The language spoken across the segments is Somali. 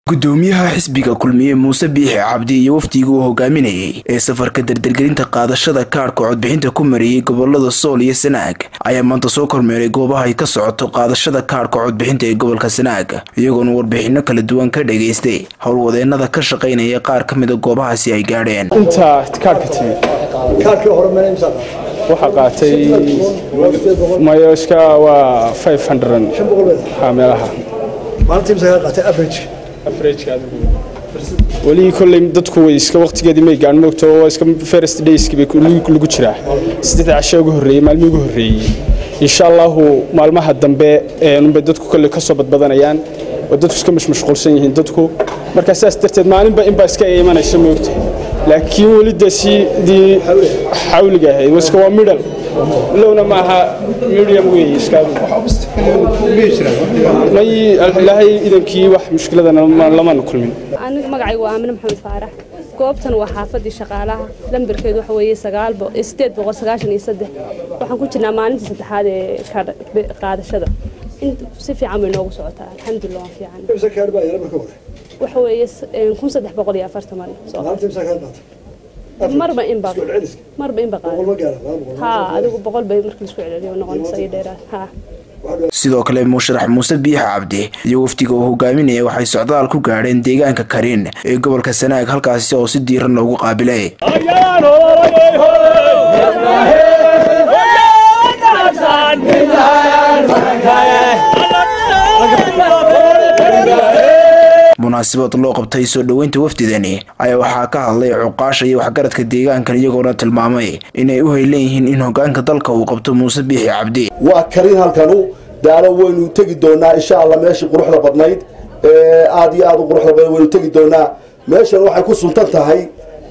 gudoomiyaha xisbiga kulmiye muuse biixi cabdi iyo wafdigii uu hogaaminayay ee safarka dardargelinta qaadashada kaadhka codbixinta ku mariyey gobolada sool iyo sanaag ayaa maanta soo kormeeray goobaha ay ka socoto qaadashada kaadhka codbixinta ee gobolka sanaag iyagoona warbixino kala duwan ka dhageystay howlwadeenada ka shaqaynaya qaar ka mida goobahaasi ay gaadheen inta kaadhka timi waxaa qaatay mayoska waa meelaha weli kolley dadku way iska waqtigeedii may gaan moogto waa iska first dayski bay lagu jiraa saddexda casho ugu horreeyey maalmihii ugu horreeyey insha allahu maalmaha dambe unbay dadku kolley ka soo badbadanayaan oo dadku iska mashmashquulsan yihiin dadku markaa sidaas darteed maalinba inbaa iska imanaysa moogta laakiin weli dee sidii xawliga ahayd iska waa midhal lowna maaha medium wey iskaadu may ilaahay idankii wax mushkiladana lamana kulmin aniga magacaygu waa aamine maxamed faarax goobtan waa xaafadii shaqaalaha lambarkeedu waxa weeye sideed boqol sagaashan iyo saddex waxaan ku jirnaa maalintii saddexaad ee qaadashada si fiican bay noogu socotaa alxamdulilah waan fiican waxa weeye kun saddex boqol iyo afartan mari marba inba marba inba ha adigu boqol bay markii laisku celceliyo noqonaysa iyo dheeraad ha sidoo kale musharax muuse biixi cabdi iyo wafdiga uu hogaaminaya waxay socdaal ku gaadheen deegaanka karin ee gobolka sanaag halkaasi oo si diiran loogu qaabilay munaasabad loo qabtay soo dhoweynta wafdidani ayaa waxaa ka hadlay cuqaasha iyo waxgaradka deegaankan iyagoona tilmaamay inay u haylan yihiin in hogaanka dalka uu qabto muuse biixi cabdi waa karin halkanu daalo waynu tegi doonaa insha allah meeshii quruxda badnayd aada iyo aada u quruxda badnayd waynu tegi doonaa meeshan waxay ku suntan tahay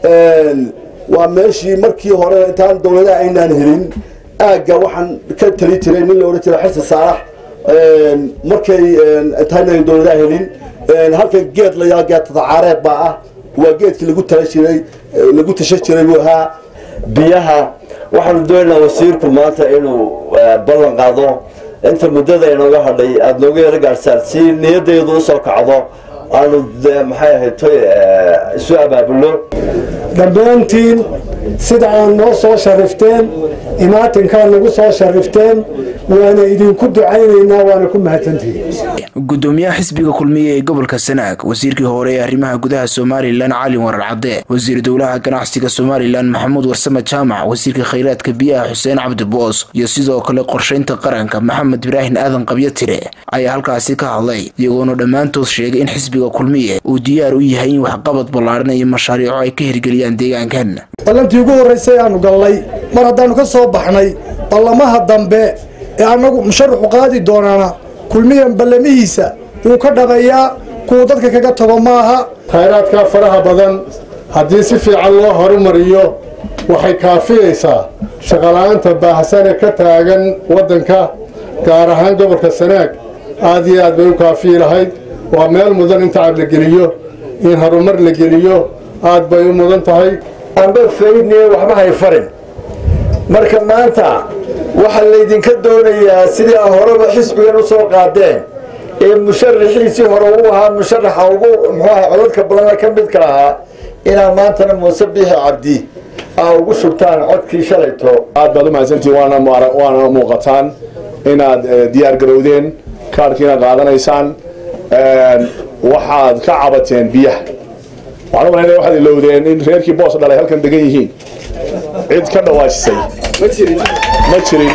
waa meeshii markii hore intaan dowladaha aynaan helin aagga waxaan ka tali jiray nin la odhan jiray xasan saalax markay intaanaan dowladaha helin halkan geed layaa geed tadacaareed baa ah waa geedkii lagu tala jiray lagu tasha jiray buu ahaa biyaha waxaanu doonaynaa wasiirku maanta inuu ballan qaado inta muddada inooga hadhay aada nooga yaro gaadhsaan si niyadaydu usoo kacdo aanu maxay ahayd toy isu abaabulno dhammaantiin sida aad noo soo sharifteen imaatinkaad nagu soo sharifteen waana idinku ducaynaynaa waana ku mahadsantihiin gudoomiyaha xisbiga kulmiye ee gobolka sanaag wasiirkii hore ee arrimaha gudaha somalilan cali warar cadde wasiir dowlaha ganacsiga somalilan maxamuud warsame jaamac wasiirka khayraadka biyaha xuseen cabdi boos iyo sidoo kale qorshaynta qaranka maxamed ibraahin aadan qabyo tire ayaa halkaasi ka hadlay iyagoona dhammaantood sheegay in xisbiga kulmiye uu diyaar u yahay in waxqabad ballaadhan iyo mashaariico ay ka hirgeliyaan deegaankan ballantii ugu horraysay aanu gallay mar haddaannu ka soo baxnay ballamaha dambe ee annagu musharaxu qaadi doonaana kulmiyan ballamihiisa wuu ka dhabayaa kuwa dadka kaga tago maaha khayraadka faraha badan haddii si fiican loo horumariyo waxay kaafiyaysaa shaqola'aanta baahsan ee ka taagan waddanka gaar ahaan gobolka sanaag aad iyo aad bay u kaafiyi lahayd waa meel mudan in tacab la geliyo in horumar la geliyo aad bay u mudan tahay amba faydniye waxba hay farin marka maanta waxaa laydinka doonayaa sidii a horeba xisbigan u soo qaadeen ee musharaxiisii hore u ahaa musharaxa ugu muxuaha codadka badana ka midka ahaa inaad maantana muuse biixi cabdi aa ugu shubtaan codkii shalayto aad baad u mahadsantihin waana muuqataan inaad diyaar garowdeen kaarhkiina qaadanaysaan waxaad ka cabateen biyaha waxaan u malaynaya waxaad ilowdeen in reerkii boos dhalay halkan degan yihiin cid ka dhawaajisay ma jirin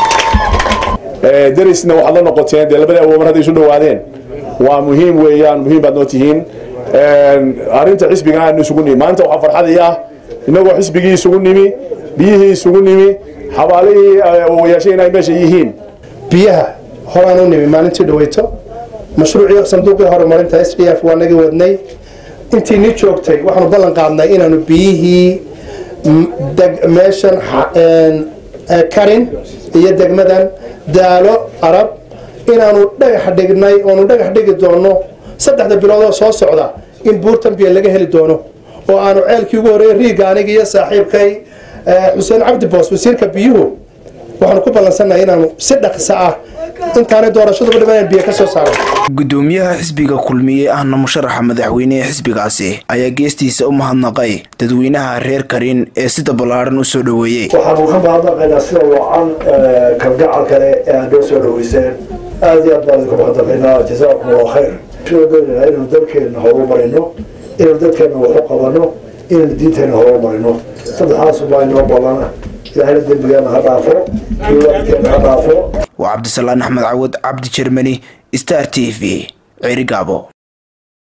derisna waxaad la noqoteen dee labadii awoomar hadday isu dhowaadeen waa muhiim weeyaan muhiim baad noo tihiin arrinta xisbigan aanu isugu nimi maanta waxaa farxadii ah inagoo xisbigii isugu nimi biyihii isugu nimi xabaalihii awowayaashay inay meesha yihiin biyaha horaan u nimi maalintii dhaweyto mashruucii sanduuqii horumarinta s b f waa naga wadnay intii ni joogtay waxaanu ballan qaadnay inaanu biyihii meeshan karin iyo degmadan daalo arab inaanu dhagax dhignay oonu dhagax dhigi doono saddexda biloodoo soo socda in buurtan biyo laga heli doono oo aanu ceelkii ugu horreeyey riiga aniga iyo saaxiibkay xuseen cabdi boos wasiirka biyuhu waxaanu ku ballansannahay inaanu si dhaqso ah intaanay doorashaduba dhimanaan biyo ka soo saaro gudoomiyaha xisbiga kulmiye ahna musharaxa madaxweynehe xisbigaasi ayaa geestiisa u mahadnaqay dadweynaha reer karin ee sida ballaaran u soo dhoweeyey waxaanu ka mahadnaqaynaa sida wacan kalgacal kale ee aad noo soo dhoweyseen aada iyo aad baan idinku mahadnaqaynaa jazaakum allahu khayr sida doonayna inaynu dalkeenna horumarino inaynu dadkeenna waxu qabano inaynu diinteenna horumarino saddexaasu baa inoo ballana ilaahayna dembigeena ha dhaafo iyo waalidkeenna ha dhaafo waa cabdisalaan axmed cawad cabdi jermani star t v ceerigaabo